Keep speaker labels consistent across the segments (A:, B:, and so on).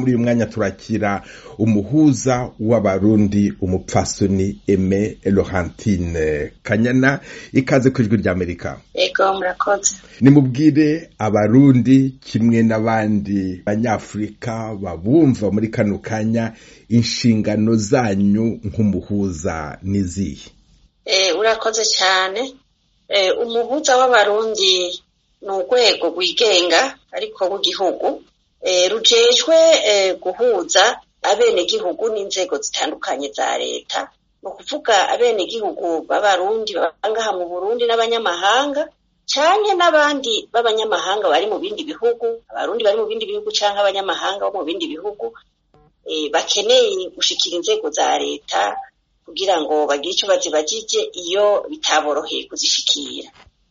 A: muri uyu mwanya turakira umuhuza w'abarundi umupfasoni eme Laurentine kanyana ikaze ku ijwi ry'amerika
B: ego murakoze
A: nimubwire abarundi kimwe n'abandi banyafurika babumva muri kano kanya inshingano zanyu nk'umuhuza n'izihe
B: urakoze cyane umuhuza w'abarundi ni urwego rwigenga ariko rw'igihugu rujejwe guhuza abenegihugu n'inzego zitandukanye za leta ni ukuvuga abenegihugu b'abarundi baba ngaha mu burundi n'abanyamahanga cyane n'abandi b'abanyamahanga bari mu bindi bihugu abarundi bari mu bindi bihugu cyangwa abanyamahanga bo mu bindi bihugu bakeneye gushikira inzego za leta kugira ngo bagire icyo bazibagije iyo bitaboroheye kuzishikira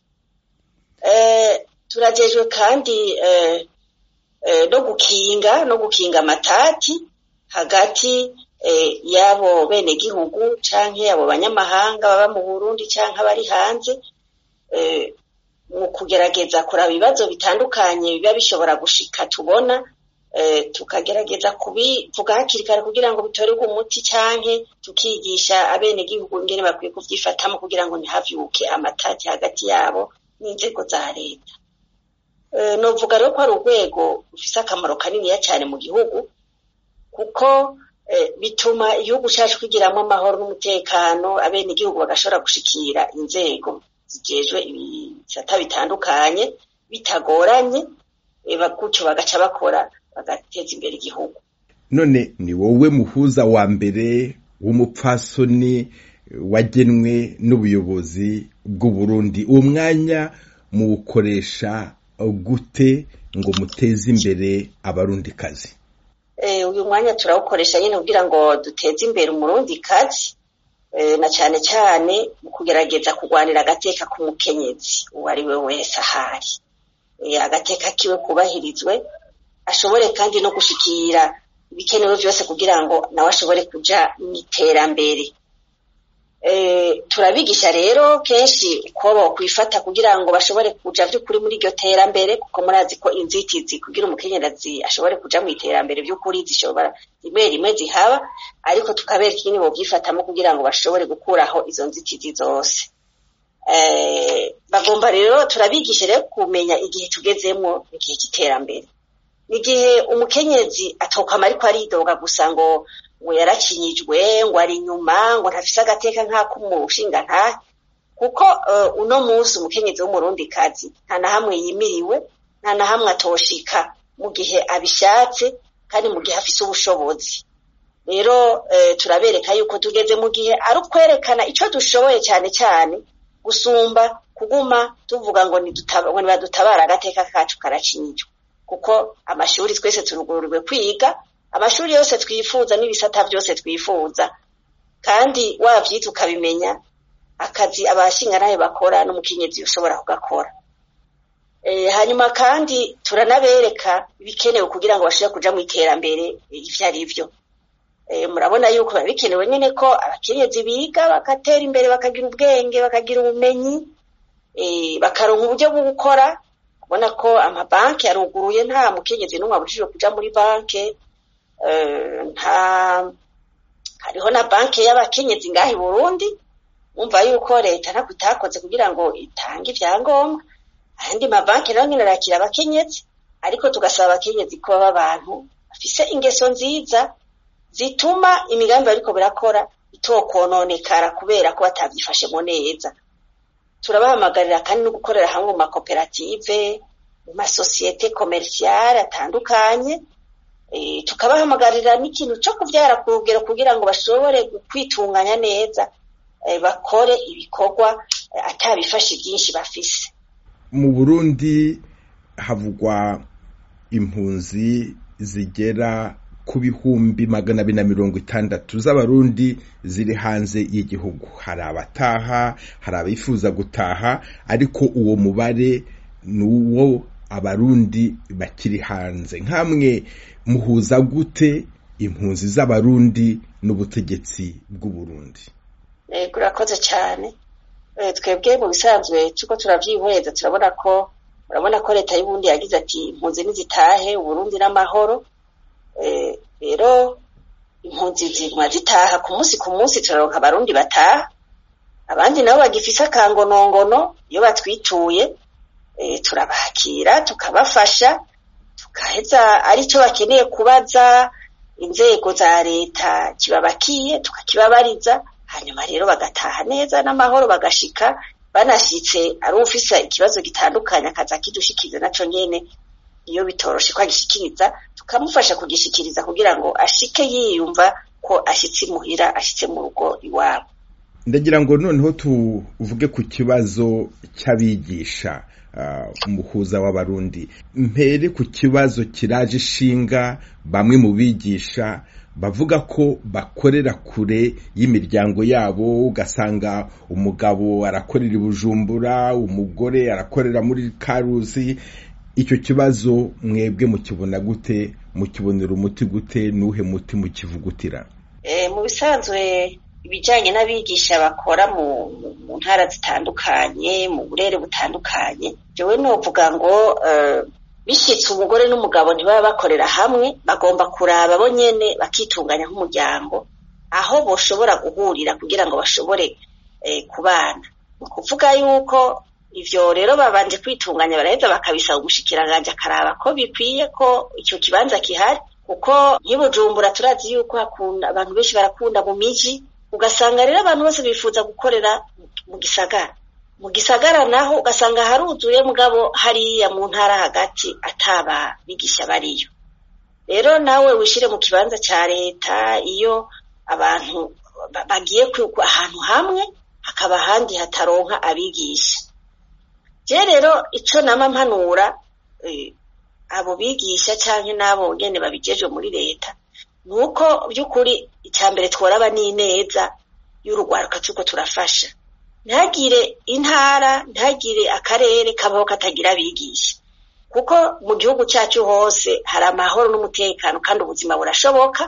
B: turagejwe kandi no gukinga no gukinga amatati hagati y'abo benegihugu canke abo banyamahanga baba mu burundi canke abari hanze mu kugerageza kuraba ibibazo bitandukanye biba bishobora gushika tubona tukagerageza kubivuga hakiri kare kugira ngo bitorerwe umuti canke tukigisha abenegihugu ingene bakwiye kuvyifatamo kugira ngo ntihavyuke amatati hagati yabo n'inzego za leta novuga rero ko ari urwego rufise akamaro kaniniya cyane mu gihugu kuko bituma igihugu cyacu kigiramwo amahoro n'umutekano abenegihugu bagashobora gushikira inzego zijejwe ibisata bitandukanye bitagoranye gutyo bagaca bakora bagateza imbere igihugu
A: none ni wowe muhuza wa mbere w'umupfasoni wagenwe n'ubuyobozi bw'uburundi uwo mwanya muwukoresha gute ngo muteze imbere abarundikazi
B: uyu mwanya turawukoresha nyine kugira ngo duteze imbere umurundikazi na cyane cyane mu kugerageza kurwanira agateka k'umukenyezi uwo ari we wese ahari agateka kiwe kubahirizwe ashobore kandi no gushikira ibikenewe byose kugira ngo nawe ashobore kuja mu iterambere turabigisha rero kenshi uko bokwifata kugira ngo bashobore kuja vy'ukuri muri iryo terambere kuko murazi ko inzitizi kugira umukenyerazi ashobore kuja mu iterambere vy'ukuri zishobora rimwe rimwe zihaba ariko tukabereka ingene bovyifatamo kugira ngo bashobore gukuraho izo nzitizi zose bagomba rero turabigisha rero kumenya igihe tugezemwo igihe cy'iterambere ni igihe umukenyezi atokama ariko aridoga gusa ngo ngo yarakinyijwe ngo ari inyuma ngo ntafise agateka nk'ak'umushinga ntahe kuko uno munsi umukenyezi w'umurundi kazi nta na hamwe yimiriwe nta na hamwe atoshika mu gihe abishatse kandi mu gihe afise ubushobozi rero turabereka yuko tugeze mu gihe ari ukwerekana icyo dushoboye cyane cyane gusumba kuguma tuvuga ngo nibadutabara agateka kacu karacinyijwe kuko amashuri twese turugururiwe kwiga amashuri yose twifuza n'ibisata byose twifuza kandi wabyita ukabimenya akazi abashingantahe bakora n'umukenyezi ushobora kugakora hanyuma kandi turanabereka ibikenewe kugira ngo bashobore kuja mu iterambere ivyo ari byo murabona yuko biba bikenewe nyine ko abakenyezi biga bagatera imbere bakagira ubwenge bakagira ubumenyi bakaronka uburyo bwo gukora ubona ko amabanki yaruguruye nta mukenyezi n'umwe abujijwe kuja muri banki nta hariho na banki y'abakenyezi ngaha i burundi wumva yuko leta ntabwo itakoze kugira ngo itange ibyangombwa ayandi mabanki nayo nyine arakira abakenyezi ariko tugasaba abakenyezi ko baba abantu bafise ingeso nziza zituma imigambi bariko birakora itokononekara kubera ko batavyifashemo neza turabahamagarira kandi no gukorera hamwe mu makoperative mu masosiyete komerisiyare atandukanye tukabahamagarira n'ikintu cyo kubyara ku rugero kugira ngo bashobore kwitunganya neza bakore ibikorwa atabifashe byinshi bafise
A: mu burundi havugwa impunzi zigera ku bihumbi magana abiri na mirongo itandatu z'abarundi ziri hanze y'igihugu hari abataha hari abifuza gutaha ariko uwo mubare ni uwo abarundi bakiri hanze nk'amwe muhuza gute impunzi z'abarundi n'ubutegetsi bw'uburundi
B: urakoze cyane twebwe mu bisanzwe tuko turabyihweza turabona ko urabona ko leta y'ubundi yagize ati impunzi nizitahe uburundi n'amahoro impunzi ziguma zitaha ku munsi ku munsi turaronka abarundi bataha abandi nabo bagifise akangonongono iyo batwituye turabakira tukabafasha tukaheza aricyo bakeneye kubaza inzego za leta kibabakiye tukakibabariza hanyuma rero bagataha neza n'amahoro bagashika banashitse ari ufise ikibazo gitandukanye akaza kidushikiriza naco nyene iyo bitoroshe ko agishikiriza tukamufasha kugishikiriza kugira ngo ashike yiyumva ko ashitse imuhira ashitse mu rugo iwabo
A: ndagira ngo noneho tuvuge ku kibazo cy'abigisha umuhuza w'abarundi mpere ku kibazo kiraje ishinga bamwe mu bigisha bavuga ko bakorera kure y'imiryango yabo ugasanga umugabo arakorera i bujumbura umugore arakorera muri karuzi icyo kibazo mwebwe mukibona gute mukibonera umuti gute n'uhe muti mukivugutira
B: mu bisanzwe ibijyanye n'abigisha bakora mu ntara zitandukanye mu burere butandukanye jewe novuga ngo bishyitse umugore n'umugabo ntibaba bakorera hamwe bagomba kuraba bo nyene bakitunganya nk'umuryango aho boshobora guhurira kugira ngo bashobore kubana ni ukuvuga yuko ivyo rero babanje kwitunganya baraheza bakabisaba umushikiranganje akaraba ko bikwiye ko icyo kibanza kihari kuko nk'ibujumbura turazi yuko hakunda abantu benshi barakunda mu miji ugasanga rero abantu bose bifuza gukorera mu gisagara mu gisagara naho ugasanga haruzuye mugabo hariya mu ntara hagati ataba bigisha bariyo rero nawe wishire mu kibanza ca leta iyo abantu bagiye ahantu hamwe hakaba ahandi hataronka abigisha je rero ico nama mpanura abo bigisha canke n'abo nyene babijejwe muri leta nuko by'ukuri icya mbere tworaba n'ineza y'urugwaruka turiko turafasha ntagire intara ntagire akarere kabaho katagira abigisha kuko mu gihugu cyacu hose hari amahoro n'umutekano kandi ubuzima burashoboka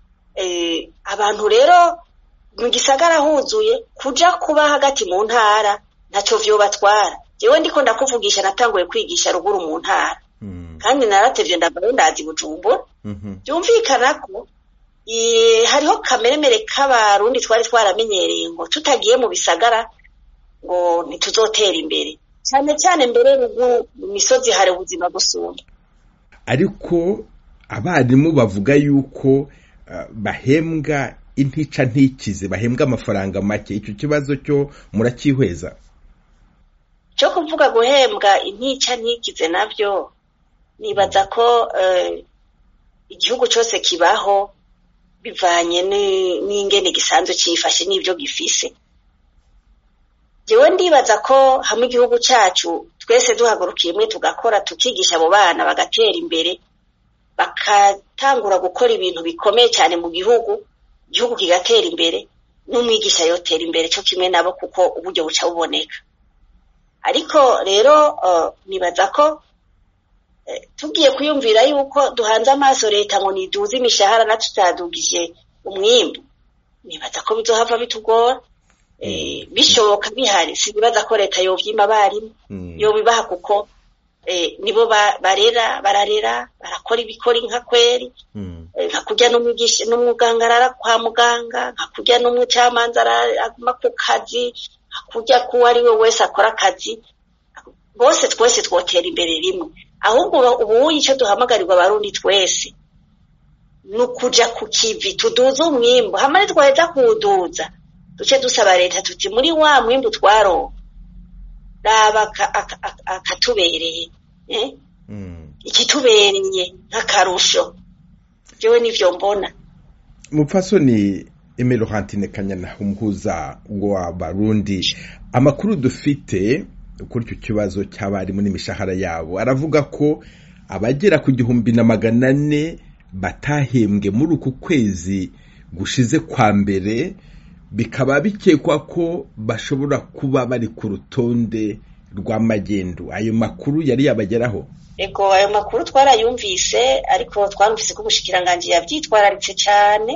B: abantu rero mu gisagara huzuye kuja kuba hagati mu ntara ntacyo vyobatwara jewe ndiko ndakuvugisha natanguye kwigisha ruguru mu ntara kandi naratevye ndavayo ndazi bujumbura byumvikana ko hariho kameremere k'abarundi twari twaramenyereye ngo tutagiye mu bisagara ngo ntituzotera imbere cyane cyane mbere ruguru mu misozi hari ubuzima gusumba
A: ariko abarimu bavuga yuko bahembwa intica ntikize bahembwa amafaranga make icyo kibazo cyo muracyihweza
B: cyo kuvuga guhembwa intica ntikize nabyo nibaza ko igihugu cyose kibaho bivanye n'ingene gisanzwe cyifashe n'ibyo gifise jewe ndibaza ko hamwe igihugu cyacu twese duhagurukiye imwe tugakora tukigisha abo bana bagatera imbere bakatangura gukora ibintu bikomeye cyane mu gihugu igihugu kigatera imbere n'umwigisha yotera imbere cyo kimwe nabo kuko uburyo buca buboneka ariko rero nibaza ko tugiye kwiyumvira yuko duhanze amaso leta ngo niduze imishahara na tutadugije umwimbu nibaza ko bizohava bitugora bishoboka bihari sinibaza ko leta yovyima abarimu yobibaha kuko nibo barera bararera barakora ibikora inka kweri nka kurya n'umwigisha n'umuganga arara kwa muganga nka kurya n'umucamanza aguma ku kazi nka kurya k'uwo ari we wese akora akazi bose twese twotera imbere rimwe ahubwo ubu icyo duhamagarirwa abarundi twese ni ukuja ku kivi tuduze umwimbu hamwe twaheza kuwuduza duce dusaba leta tuti muri wa mwimbu twaronka raba akatubereye ikitubereye nk'akarusho jewe nivyo mbona
A: mupfasoni emero hantine kanyana umuhuza w'abarundi amakuru dufite kuri icyo kibazo cy'abarimu n'imishahara yabo aravuga ko abagera ku gihumbi na magana ane batahembwe muri uku kwezi gushize kwa mbere bikaba bikekwa ko bashobora kuba bari ku rutonde rw'amagendu ayo makuru yari yabageraho
B: ego ayo makuru twarayumvise ariko twarumvise ko ubushikiranganje yabyitwararitse cyane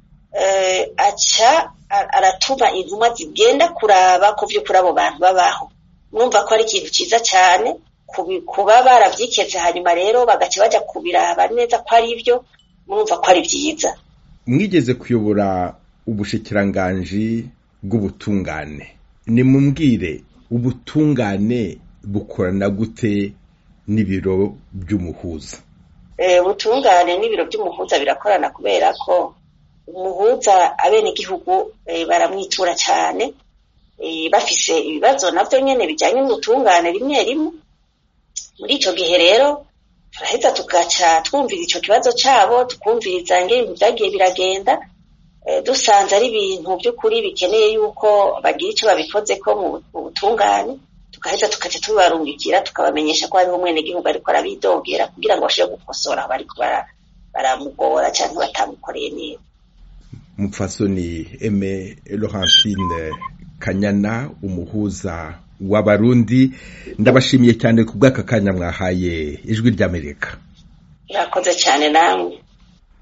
B: aca aratuma intumwa zigenda kuraba ko by'ukuri abo bantu babaho mwumva ko ari ikintu cyiza cyane kuba barabyiketse hanyuma rero bagaca bajya kubiraba neza ko ari byo mwumva ko ari byiza
A: mwigeze kuyobora ubushikiranganji bw'ubutungane nimumbwire ubutungane bukorana gute n'ibiro by'umuhuza
B: ubutungane n'ibiro by'umuhuza birakorana kubera ko umuhuza abenegihugu baramwitura cyane bafise ibibazo nabyo nyine bijyanye n'ubutungane rimwe rimwe muri icyo gihe rero turaheza tugaca twumvira icyo kibazo cyabo tukumviriza ibintu byagiye biragenda dusanze ari ibintu by'ukuri bikeneye yuko bagira icyo babikoze ko mu butungane tugaheza tukaca tubarungikira tukabamenyesha ko hariho umwenegihugu ariko arabidogera kugira ngo bashobore gukosora bariko baramugora cyangwa batamukoreye neza
A: mupfasoni eme laurentine kanyana umuhuza w'abarundi ndabashimiye cyane ku bw'aka kanya mwahaye ijwi ry'amerika
B: murakoze cyane namwe